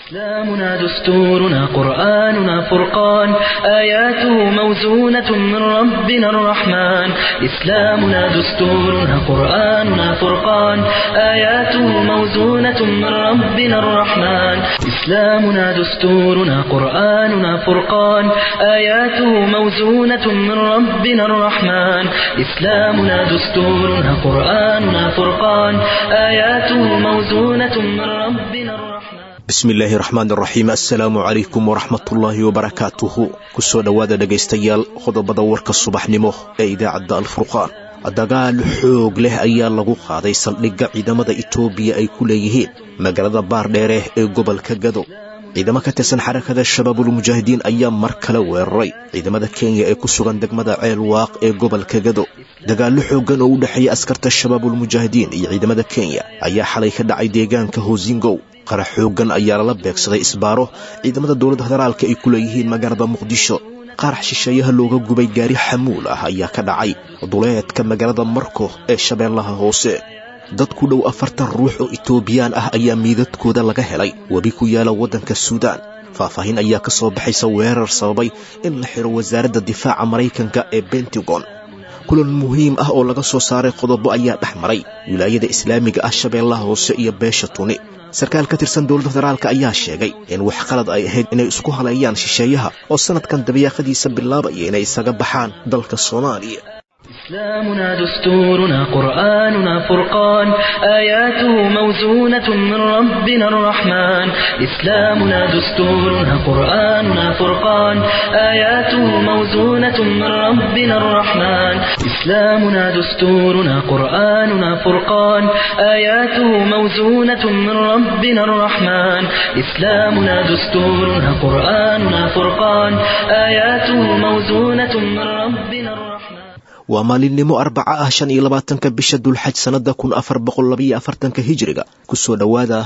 إسلامنا دستورنا قرآننا فرقان آياته موزونة من ربنا الرحمن إسلامنا دستورنا قرآننا فرقان آياته موزونة من ربنا الرحمن إسلامنا دستورنا قرآننا فرقان آياته موزونة من ربنا الرحمن إسلامنا دستورنا قرآننا فرقان آياته موزونة من ربنا الرحمن bismi illaahi raxmaan raxiim assalaamu calaykum waraxmatullaahi wabarakaatuhu kusoo dhowaada dhegaystayaal qodobada warka subaxnimo ee idaacadda alfurqaan dagaal xoog leh ayaa lagu qaaday saldhigga ciidamada itoobiya ay ku leeyihiin magaalada baardheere ee gobolka gado ciidamo ka tirsan xarakada shabaabulmujaahidiin ayaa mar kale weeraray ciidamada kenya ee ku sugan degmada ceel waaq ee gobolka gado dagaallo xooggan oo u dhexeeya askarta shabaabulmujaahidiin iyo ciidamada kenya ayaa xalay ka dhacay deegaanka hoosingow qarax xooggan ayaa lala beegsaday isbaaro ciidamada dowladda federaalka ay ku leeyihiin magaalada muqdisho qarax shisheeyaha looga gubay gaari xamuul ah ayaa ka dhacay duleedka magaalada marko ee shabeellaha hoose dad ku dhow afartan ruux oo itoobiyaan ah ayaa miidadkooda laga helay webi ku yaala waddanka suudaan faahfaahin ayaa ka soo baxaysa weerar sababay in la xidho wasaaradda difaaca maraykanka ee bentagon kulan muhiim ah oo laga soo saaray qodobo ayaa dhex maray wilaayada islaamiga ah shabeellaha hoose iyo beesha tuni sarkaal ka tirsan dowladda federaalka ayaa sheegay in wax qalad ay ahayd inay isku haleeyaan shisheeyaha oo sannadkan dabayaaqadiisa bilaabaya inay isaga baxaan dalka soomaaliya إسلامنا دستورنا قرآننا فرقان آياته موزونة من ربنا الرحمن إسلامنا دستورنا قرآننا فرقان آياته موزونة من ربنا الرحمن إسلامنا دستورنا قرآننا فرقان آياته موزونة من ربنا الرحمن إسلامنا دستورنا قرآننا فرقان آياته موزونة من ربنا الرحمن waa maalinimo arbaca ah shan iyo labaatanka bisha dulxaj sannada kun afar boqol labayo afartanka hijiriga kusoo dhowaada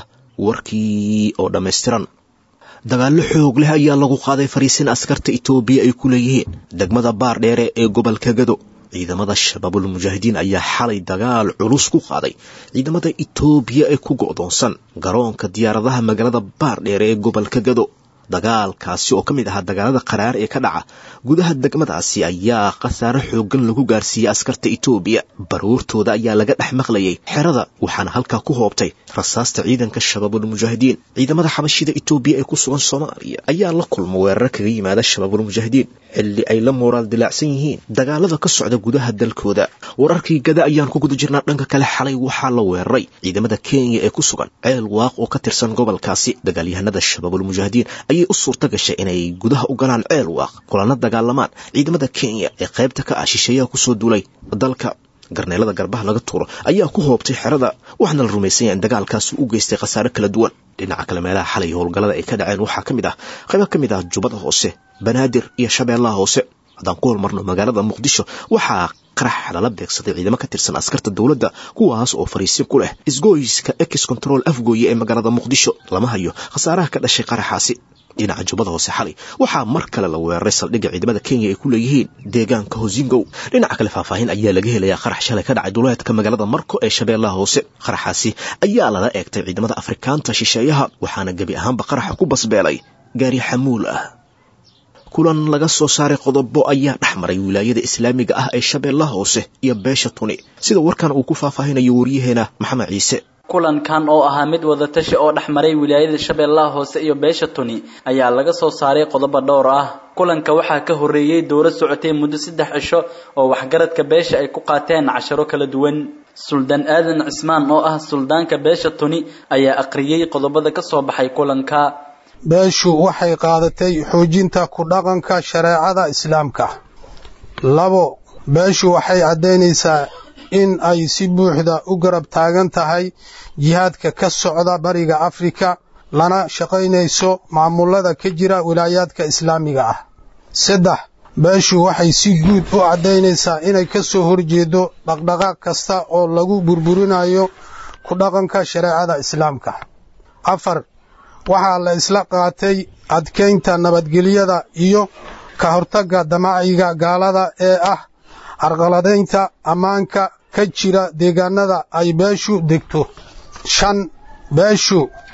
warkii oo dhammaystiran dagaallo xoog leh ayaa lagu qaaday fariisin askarta itoobiya ay ku leeyihiin degmada baardheere ee gobolka gado ciidamada shabaabulmujaahidiin ayaa xalay dagaal culus ku qaaday ciidamada itoobiya ee ku go'doonsan garoonka diyaaradaha magaalada baardheere ee gobolka gado dagaalkaasi oo ka mid ahaa dagaalada qaraar ee ka dhaca gudaha degmadaasi ayaa khasaare xooggan lagu gaarsiiyey askarta itoobiya baruurtooda ayaa laga dhex maqlayay xerada waxaana halkaa ku hoobtay rasaasta ciidanka shabaabulmujaahidiin ciidamada xabashida itoobiya ee ku sugan soomaaliya ayaa la kulma weerar kaga yimaada shabaabulmujaahidiin xilli ay la mooraal dilaacsan yihiin dagaalada ka socda gudaha dalkooda wararkii gada ayaan ku guda jirnaa dhanka kale xalay waxaa la weeraray ciidamada kenya ee ku sugan ceel waaq oo ka tirsan gobolkaasi dagaalyahanada shabaabulmujaahidiin ayay u suurta gashay inay gudaha u galaan ceel waaq kulana dagaalamaan ciidamada kenya ee qaybta ka ah shisheeyaha kusoo duulay dalka garneelada garbaha laga tuuro ayaa ku hoobtay xerada waxaana la rumaysan yaha in dagaalkaasi u geystay khasaare kala duwan dhinaca kale meelaha xalay howlgallada ay ka dhaceen waxaa ka mid ah qaybo ka mid ah jubbada hoose banaadir iyo shabeellaha hoose haddaan ku hormarno magaalada muqdisho waxaa qarax lala beegsaday ciidamo ka tirsan askarta dowladda kuwaas oo fariisin ku leh isgoyska ex control afgooye ee magaalada muqdisho lama hayo khasaaraha ka dhashay qaraxaasi dhinaca jubbada hoose xalay waxaa mar kale la weeraray saldhigga ciidamada kenya ay ku leeyihiin deegaanka hosingow dhinaca kale faahfaahin ayaa laga helayaa qarax shalay ka dhacay duleedka magaalada marko ee shabeellaha hoose qaraxaasi ayaa lala eegtay ciidamada afrikaanta shisheeyaha waxaana gebi ahaanba qaraxa ku basbeelay gaari xamuul ah kulan laga soo saaray qodobo ayaa dhex maray wilaayada islaamiga ah ee shabeellaha hoose iyo beesha tuni sida warkan uu ku faahfaahinayo waryaheena maxamed ciise kulankan oo ahaa mid wadatashi oo dhex maray wilaayada shabeellaha hoose iyo beesha tuni ayaa laga soo saaray qodobo dhowr ah kulanka waxaa ka horreeyey dowlad socotay muddo saddex cisho oo waxgaradka beesha ay ku qaateen casharo kala duwan suldaan aadan cismaan oo ah suldaanka beesha tuni ayaa aqriyey qodobada ka soo baxay kulanka beeshu waxay qaadatay xoojinta ku dhaqanka shareecada islaamka labo beeshu waxay caddaynaysaa in ay si buuxda u garab taagan tahay jihaadka ka socda bariga afrika lana shaqaynayso maamulada ka jira wilaayaadka islaamiga ah saddex beeshu waxay si guud u caddaynaysaa inay ka soo horjeedo dhaqdhaqaaq kasta oo lagu burburinayo ku dhaqanka shareecada islaamka afar waxaa la isla qaatay adkaynta nabadgelyada iyo ka hortagga damaciga gaalada ee ah carqaladaynta ammaanka ka jira deegaanada ay beeshu degto shan beeshu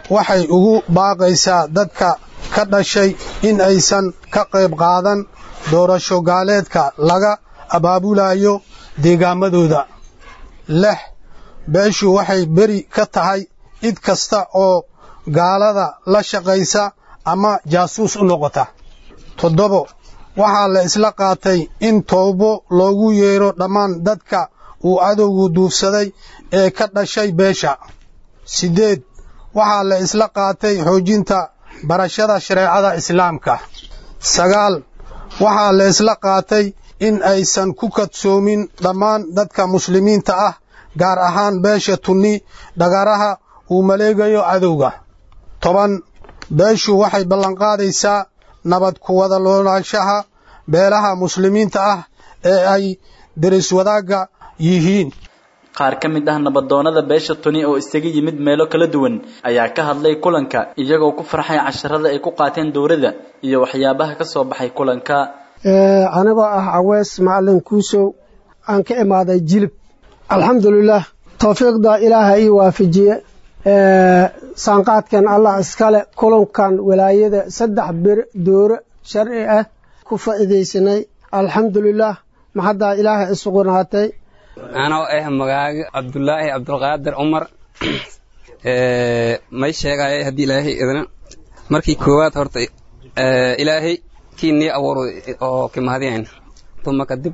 waxay ugu baaqaysaa dadka ka dhashay in aysan ka qayb qaadan doorasho gaaleedka laga abaabulayo deegaamadooda lix beeshu waxay beri ka tahay cid kasta oo gaalada la shaqaysa ama jaasuus u noqota toddobo waxaa la isla qaatay in toobo loogu yeedho dhammaan dadka uu cadowgu duufsaday ee ka dhashay beesha siddeed waxaa la isla qaatay xoojinta barashada shareecada islaamka sagaal waxaa la isla qaatay in aysan ku kadsoomin dhammaan dadka muslimiinta ah gaar ahaan beesha tunni dhagaraha uu maleegayo cadowga toban beeshu waxay ballanqaadaysaa nabad ku wada noolaanshaha beelaha muslimiinta ah ee ay deris wadaagga yihiin qaar ka mid ah nabadoonnada beesha tuni oo isaga yimid meelo kala duwan ayaa ka hadlay kulanka iyagoo ku farxay casharada ay ku qaateen dowladda iyo waxyaabaha ka soo baxay kulanka anigoo ah caweys macalin kuusow aan ka imaaday jilib alxamdulilaah towfiiqda ilaaha ii waafajiye saanqaadkan allah iskale kulankan walaayada saddex bir dooro sharci ah ku faa'iidaysanay alxamdulilaah maxaddaa ilaaha isugunaatay anoo ah magaaga cabdulaahi cabdulqaadir cumar may sheegaya haddii ilaahay idna markii koowaad horta ilaahay kii nii abuur oo kimahadiyayna tuma kadib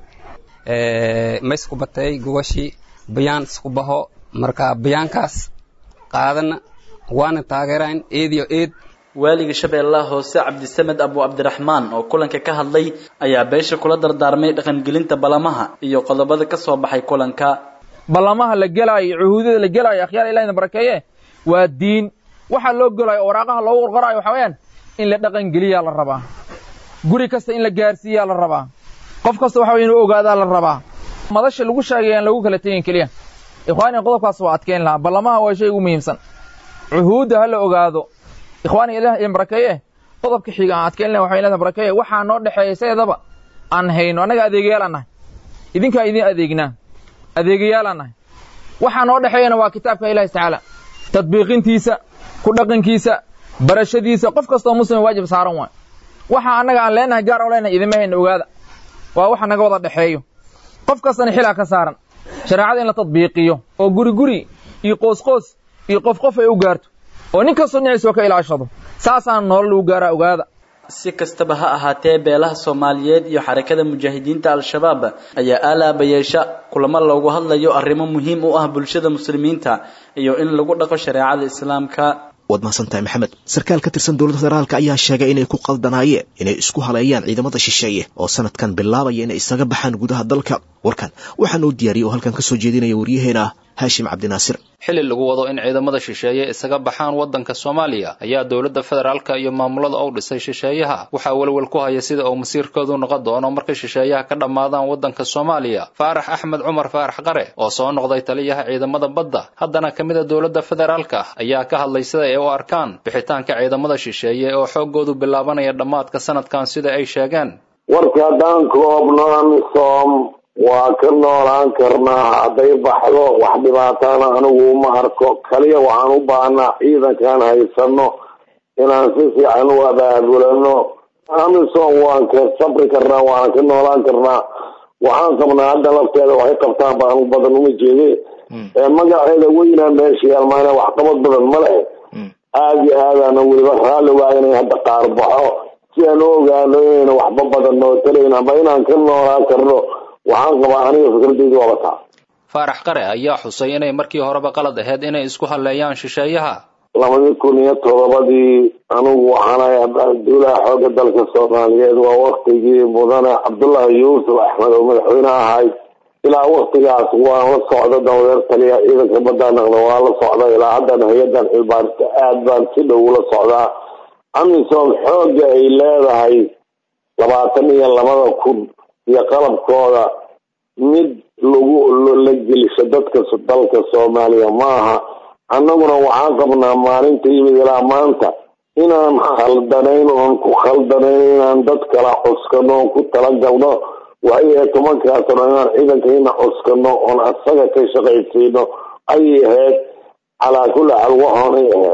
maysku batay gogashii bayaan isku baho marka bayaankaas qaadana waana taageerayn eediyo eed waaliga shabeellaha hoose cabdisamed abu cabdiraxmaan oo kulanka ka hadlay ayaa beesha kula dardaarmay dhaqangelinta ballamaha iyo qodobada ka soo baxay kulanka ballamaha la gelaayo cuhuudada la gelaayo akhyaar ilahina barakeeye waa diin waxaa loo gelayo oo waraaqaha loogu qorqoraayo waxaa weeyaan in la dhaqangeliyaa la rabaa guri kasta in la gaarsiiyaa la rabaa qof kasta waxa way inuu ogaadaa la rabaa madasha lagu sheegay aan lagu kala tegin keliya ikhwaani qodobkaas waa adkeyn lahaa ballamaha waa shay ugu muhiimsan cuhuudda ha la ogaado ikhwaani ilaah idin barakeeye qodobka xiga aan adkeyn lahaa waxay leedahay barakeeye waxaa noo dhexeeya seedaba aan hayno annaga adeegayaal aan nahay idinkaa idin adeegnaa adeegayaal aan nahay waxaa noo dhexeeyana waa kitaabka ilaahi tacaala tadbiiqintiisa ku dhaqankiisa barashadiisa qof kastoo muslim waajib saaran waay waxa annaga aan leenahay gaar oo leenahay idinma hayna ogaada waa waxa naga wada dhexeeyo qof kastana xilaa ka saaran shareecada in la tadbiiqiyo oo guri guri iyo qoosqoos iyo qof qof ay u gaarto oo nin kastoo dhinaciisa ka ilaashado saasaan nolol lagu gaaraa ogaada si kastaba ha ahaatee beelaha soomaaliyeed iyo xarakada mujaahidiinta al-shabaab ayaa aalaaba yeesha kulamo loogu hadlayo arrimo muhiim u ah bulshada muslimiinta iyo in lagu dhaqo shareecada islaamka waad mahadsantahay maxamed sarkaal ka tirsan dowladda federaalka ayaa sheegay inay ku qaldanaayeen inay isku haleeyaan ciidamada shisheeye oo sanadkan bilaabaya inay isaga baxaan gudaha dalka warkan waxaan uu diyaariyey oo halkan ka soo jeedinaya waryaheena haashim cabdinaasir xili lagu wado in ciidamada shisheeye isaga baxaan waddanka soomaaliya ayaa dowladda federaalka iyo maamulada u dhisay shisheeyaha waxaa welwel ku haya sida uu masiirkoodu noqon doono markay shisheeyaha ka dhammaadaan waddanka soomaaliya faarax axmed cumar faarax qare oo soo noqday taliyaha ciidamada badda haddana ka mid a dowladda federaalka ayaa ka hadlay sida ay u arkaan bixitaanka ciidamada shisheeye oo xooggoodu bilaabanaya dhammaadka sanadkan sida ay sheegeen warka haddaan koobno amisom waa ka noolaan karnaa hadday baxdo wax dhibaatana anigu uma arko kaliya waxaan u baahnaa ciidankaan haysano inaan si fiican u abaabulano amisom waan ka sabri karnaa waan ka noolaan karnaa waxaan qabnaa hadda lafteeda waxay qabtaan baan badan uma jeede magaceeda weynaa meesha yaalmaana waxqabad badan ma leh aada iyo aadaana weliba raalli waa inay hadda qaar baxo si aan u ogaano inayna waxba badan noo talayn amba inaan ka noolaan karno waxaan qabaa aniga fikradeydu waaba taa faarax qare ayaa xusay inay markii horeba qalad ahayd inay isku halleeyaan shisheeyaha labadii kun iyo todobadii anigu waxaanahay dowlaha xooga dalka soomaaliyeed waa waktigii mudane cabdullaahi yuusuf axmed oo madaxweyne ahay ilaa waktigaas waan la socda dawadeer taliya ciidanka baddaa naqda waa la socda ilaa haddan hay-adan xilbaarista aad baan si dhow ula socdaa amisom xooga ay leedahay labaatan iyo labada kun iyo qalabkooda mid lagu la gelisho dadka dalka soomaaliya maaha annaguna waxaan qabnaa maalinta yimid ilaa maanta inaan khaldanayn oon ku khaldanayn inaan dad kala cuskano oon ku talagalno waxay tobankaasno inaan ciidankayna cuskano oon asaga ka shaqaysiino ayay ahayd calaa kulli xaal waxoonay ahayd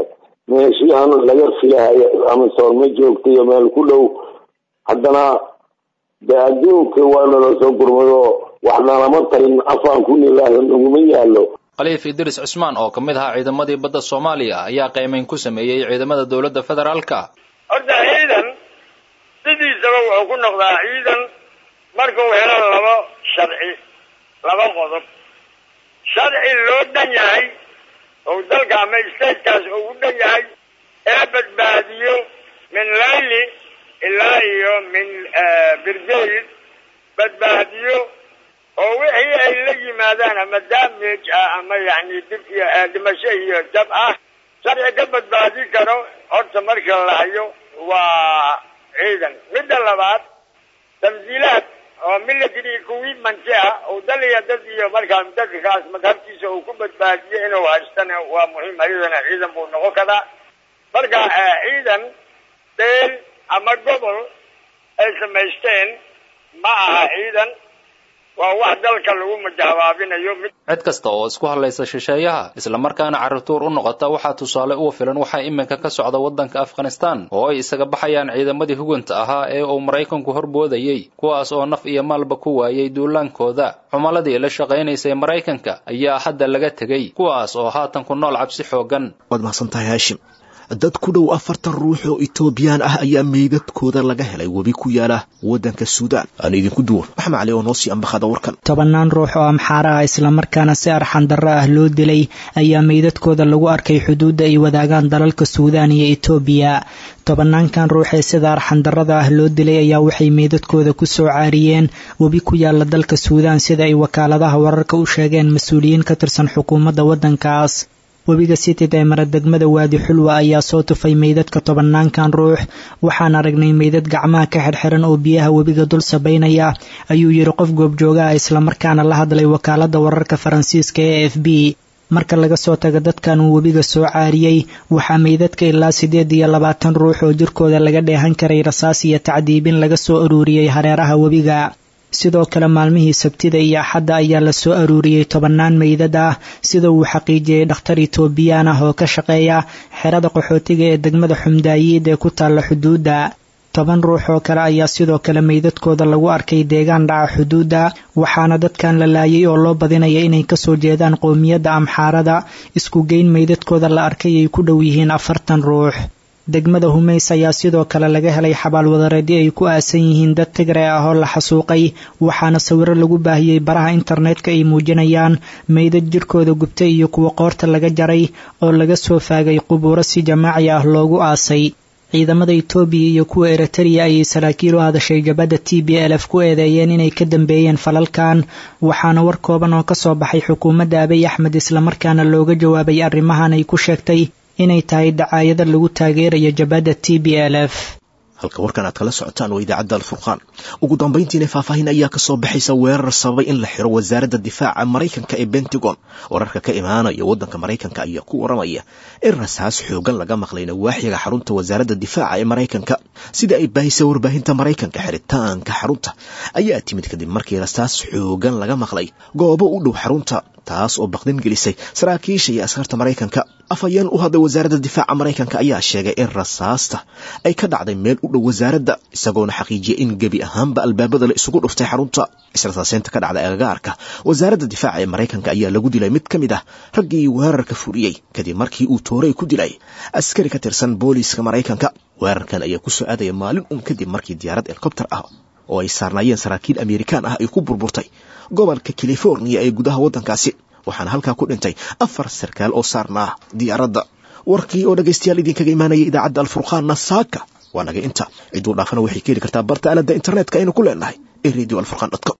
meeshihan laga filahayo amisoon ma joogto iyo meel ku dhow haddana de adduunka waa nala soo gurmado waxnalama tarin afaan ku nilaahi naguma yaalo khaliif idris cusmaan oo ka mid ahaa ciidamadii badda soomaaliya ayaa qiimayn ku sameeyey ciidamada dowladda federaalka horta ciidan sidiisaba wuxuu ku noqdaa ciidan markuu helo laba sharci laba qodob sharci loo dhan yahay oo dalka ama statekaas uu u dhan yahay ee badbaadiyo min layli ilaa iyo min birdeyd badbaadiyo oo wixii ay la yimaadaan ama damage ah ama yani dib iyo dhimasho iyo jab ah sharci ka badbaadi karo horta marka la hayo waa ciidan midda labaad tamsiilaad oo military equipment ah oo dal iyo dad iyo markaa dadkaas madhabtiisa uu ku badbaadiyo inuu haystana waa muhiim ayadana ciidan buu noqon karaa marka ciidan deel ama gobol ay samaysteen ma aha ciidan waa wax dalka lagu majahabaabinayo mid cid kasta oo isku hadlaysa shisheeyaha islamarkaana carruurtuur u noqota waxaa tusaale uga filan waxaa iminka ka socda waddanka afghanistan oo ay isaga baxayaan ciidamadii hugunta ahaa ee uu maraykanku horboodayey kuwaas oo naf iyo maalba ku waayey duulaankooda xumaladii la shaqaynaysay maraykanka ayaa hadda laga tegey kuwaas oo haatan ku nool cabsi xooggan waad mahadsantahay haashim dad ku dhow afartan ruux oo etoobiyaan ah ayaa meydadkooda laga helay webi ku yaala waddanka suudaan aan idinku duwan maxamed cali oo noo sii ambaqada warkan tobannaan ruux oo amxaara ah islamarkaana si arxan darro ah loo dilay ayaa meydadkooda lagu arkay xuduudda ay wadaagaan dalalka suudaan iyo etoobiya tobanaankan ruux ee sida arxan darrada ah loo dilay ayaa waxay meydadkooda ku soo caariyeen webi ku yaala dalka suudaan sida ay wakaaladaha wararka u sheegeen mas-uuliyiin ka tirsan xukuumadda waddankaas webiga sitid ee maradegmada waadi xulwa ayaa soo tufay meydadka tobanaankan ruux waxaan aragnay meydad gacmaha ka xirxiran oo biyaha webiga dul sabaynaya ayuu yidhi qof goobjooga ah islamarkaana la hadlay wakaaladda wararka faransiiska ee f b marka laga soo tago dadkan uu webiga soo caariyey waxaa meydadka ilaa siddeed iyo labaatan ruux oo jirkooda laga dheehan karay rasaas iyo tacdiibin laga soo aruuriyey hareeraha webiga sidoo kale maalmihii sabtida iyo axadda ayaa la soo aruuriyey tobannaan meydad ah sida uu xaqiijiyey dhakhtar etoobiyaan ah oo ka shaqeeya xerada qaxootiga ee degmada xumdaayiid ee ku taalla xuduudda toban ruux oo kale ayaa sidoo kale meydadkooda lagu arkay deegaan dhaca xuduudda waxaana dadkan la laayay oo loo badinaya inay kasoo jeedaan qowmiyadda amxaarada isku geyn meydadkooda la arkay ay ku dhow yihiin afartan ruux degmada humays ayaa sidoo kale laga helay xabaalwadareedyo ay ku aasan yihiin dad tigre ah oo la xasuuqay waxaana sawiro lagu baahiyey baraha internetka ay muujinayaan meydad jirkooda gubtay iyo kuwa qoorta laga jaray oo laga soo faagay qubuuro si jamaaci ah loogu aasay ciidamada etoobiya iyo kuwa eritreya ayay saraakiil u hadashay jabadda t b l f ku eedeeyeen inay ka dambeeyeen falalkan waxaana war kooban oo kasoo baxay xukuumadda abiy axmed islamarkaana looga jawaabay arrimahan ay ku sheegtay inay tahay dacaayada lagu taageerayo jabadda t b l f halka warkan aad kala socotaan waa idaacadda alfurqaan ugu dambayntiina faahfaahin ayaa kasoo baxaysa weerar sababay in la xiro wasaaradda difaaca maraykanka ee bentagon wararka ka imaanaya waddanka maraykanka ayaa ku waramaya in rasaas xoogan laga maqlay nawaaxiga xarunta wasaaradda difaaca ee maraykanka sida ay baahisay warbaahinta maraykanka xiritaanka xarunta ayaa timid kadib markii rasaas xoogan laga maqlay goobo u dhow xarunta taas oo baqdin gelisay saraakiisha iyo askarta maraykanka afhayeen u hadlay wasaaradda difaaca maraykanka ayaa sheegay in rasaasta ay ka dhacday meel u dhow wasaaradda isagoona xaqiijiyay in gebi ahaanba albaabada la isugu dhuftay xarunta israsaaseynta ka dhacday agagaarka wasaaradda difaaca ee maraykanka ayaa lagu dilay mid ka mid ah raggii weerarka fuliyey kadib markii uu toorey ku dilay askari ka tirsan booliiska maraykanka weerarkan ayaa ku soo aadaya maalin un kadib markii diyaarad helikobter ah oo ay saarnaayeen saraakiil amerikaan ah ay ku burburtay gobolka californiya ee gudaha waddankaasi waxaana halkaa ku dhintay afar sarkaal oo saarnaa diyaaradda warkii oo dhegaystayaal idinkaga imaanaya idaacadda alfurqaanna saaka waa naga inta cidduu dhaafana waxay ka heli kartaa barta aaladda internetka aynu ku leenahay ee radio alfurqan dot com